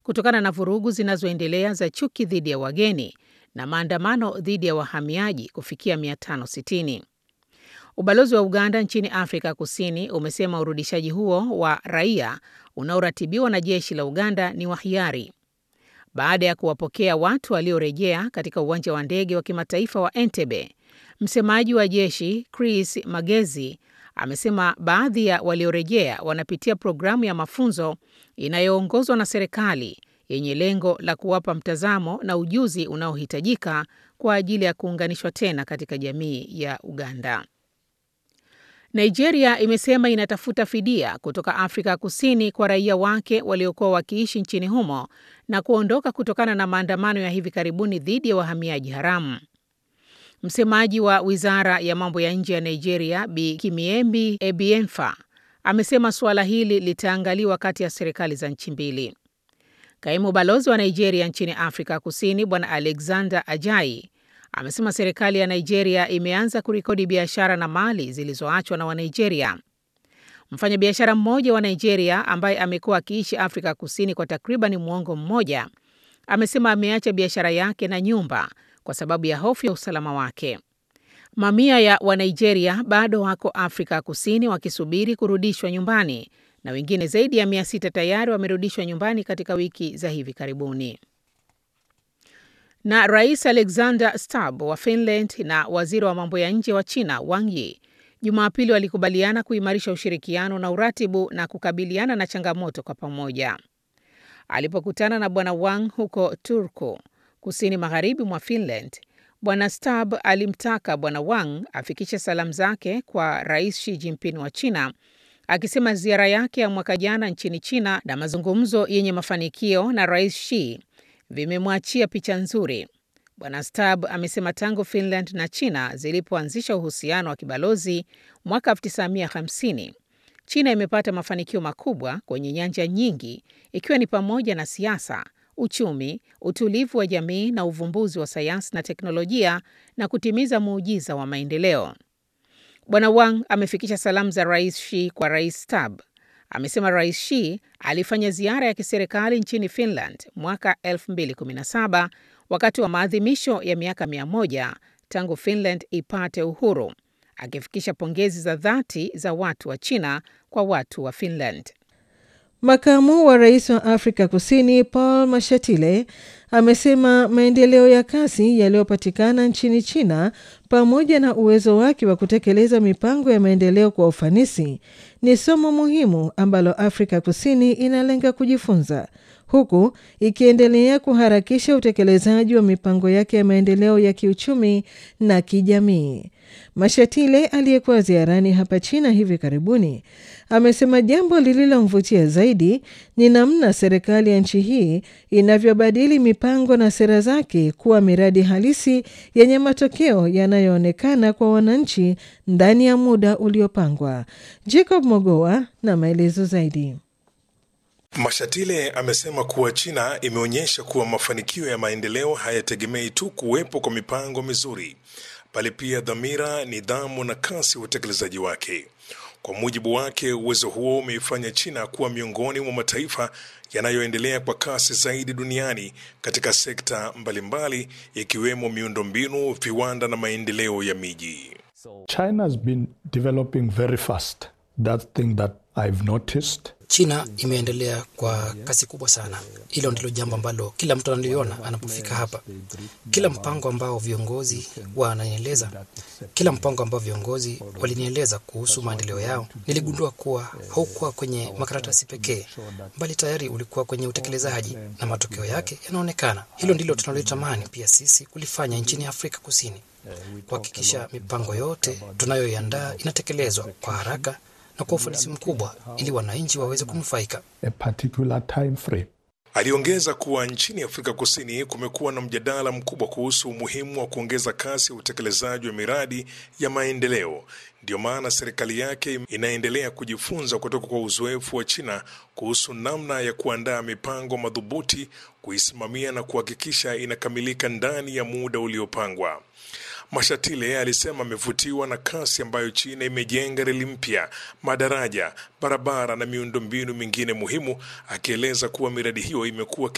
kutokana na vurugu zinazoendelea za chuki dhidi ya wageni na maandamano dhidi ya wahamiaji kufikia 560. Ubalozi wa Uganda nchini Afrika Kusini umesema urudishaji huo wa raia unaoratibiwa na jeshi la Uganda ni wa hiari baada ya kuwapokea watu waliorejea katika uwanja wa ndege wa kimataifa wa Entebbe. Msemaji wa jeshi Chris Magezi amesema baadhi ya waliorejea wanapitia programu ya mafunzo inayoongozwa na serikali yenye lengo la kuwapa mtazamo na ujuzi unaohitajika kwa ajili ya kuunganishwa tena katika jamii ya Uganda. Nigeria imesema inatafuta fidia kutoka Afrika Kusini kwa raia wake waliokuwa wakiishi nchini humo na kuondoka kutokana na maandamano ya hivi karibuni dhidi ya wahamiaji haramu. Msemaji wa wizara ya mambo ya nje ya Nigeria, Bi Kimiembi Ebienfa, amesema suala hili litaangaliwa kati ya serikali za nchi mbili. Kaimu balozi wa Nigeria nchini Afrika Kusini, Bwana Alexander Ajayi, amesema serikali ya Nigeria imeanza kurekodi biashara na mali zilizoachwa na Wanigeria. Mfanyabiashara mmoja wa Nigeria ambaye amekuwa akiishi Afrika Kusini kwa takriban mwongo mmoja amesema ameacha biashara yake na nyumba kwa sababu ya hofu ya usalama wake. Mamia ya Wanigeria bado wako Afrika Kusini wakisubiri kurudishwa nyumbani na wengine zaidi ya mia sita tayari wamerudishwa nyumbani katika wiki za hivi karibuni. Na Rais Alexander Stubb wa Finland na waziri wa mambo ya nje wa China Wang Yi Jumapili walikubaliana kuimarisha ushirikiano na uratibu na kukabiliana na changamoto kwa pamoja. Alipokutana na Bwana Wang huko Turku, kusini magharibi mwa Finland, Bwana Stubb alimtaka Bwana Wang afikishe salamu zake kwa Rais Xi Jinping wa China, akisema ziara yake ya mwaka jana nchini China na mazungumzo yenye mafanikio na Rais Xi vimemwachia picha nzuri. Bwana Stubb amesema tangu Finland na China zilipoanzisha uhusiano wa kibalozi mwaka 1950 China imepata mafanikio makubwa kwenye nyanja nyingi, ikiwa ni pamoja na siasa, uchumi, utulivu wa jamii na uvumbuzi wa sayansi na teknolojia na kutimiza muujiza wa maendeleo. Bwana Wang amefikisha salamu za Rais Xi kwa Rais Stubb. Amesema Rais Xi alifanya ziara ya kiserikali nchini Finland mwaka 2017 wakati wa maadhimisho ya miaka 100 tangu Finland ipate uhuru, akifikisha pongezi za dhati za watu wa China kwa watu wa Finland. Makamu wa rais wa Afrika Kusini Paul Mashatile amesema maendeleo ya kasi yaliyopatikana nchini China pamoja na uwezo wake wa kutekeleza mipango ya maendeleo kwa ufanisi ni somo muhimu ambalo Afrika Kusini inalenga kujifunza huku ikiendelea kuharakisha utekelezaji wa mipango yake ya maendeleo ya kiuchumi na kijamii. Mashatile aliyekuwa ziarani hapa China hivi karibuni amesema jambo lililomvutia zaidi ni namna serikali ya nchi hii inavyobadili mipango na sera zake kuwa miradi halisi yenye matokeo yanayoonekana kwa wananchi ndani ya muda uliopangwa. Jacob Mogoa na maelezo zaidi. Mashatile amesema kuwa China imeonyesha kuwa mafanikio ya maendeleo hayategemei tu kuwepo kwa mipango mizuri, bali pia dhamira, nidhamu na kasi ya utekelezaji wake. Kwa mujibu wake, uwezo huo umeifanya China kuwa miongoni mwa mataifa yanayoendelea kwa kasi zaidi duniani katika sekta mbalimbali ikiwemo miundombinu, viwanda na maendeleo ya miji. China has been developing very fast. That thing that I've noticed. China imeendelea kwa kasi kubwa sana. Hilo ndilo jambo ambalo kila mtu analiona anapofika hapa. Kila mpango ambao viongozi wananieleza, kila mpango ambao viongozi walinieleza kuhusu maendeleo yao, niligundua kuwa haukuwa kwenye makaratasi pekee, bali tayari ulikuwa kwenye utekelezaji na matokeo yake yanaonekana. Hilo ndilo tunalotamani pia sisi kulifanya nchini Afrika Kusini, kuhakikisha mipango yote tunayoiandaa inatekelezwa kwa haraka na kwa ufanisi mkubwa ili wananchi waweze kunufaika. A particular time frame. Aliongeza kuwa nchini Afrika Kusini kumekuwa na mjadala mkubwa kuhusu umuhimu wa kuongeza kasi ya utekelezaji wa miradi ya maendeleo. Ndiyo maana serikali yake inaendelea kujifunza kutoka kwa uzoefu wa China kuhusu namna ya kuandaa mipango madhubuti, kuisimamia na kuhakikisha inakamilika ndani ya muda uliopangwa. Mashatile alisema amevutiwa na kasi ambayo China imejenga reli mpya, madaraja, barabara na miundombinu mingine muhimu, akieleza kuwa miradi hiyo imekuwa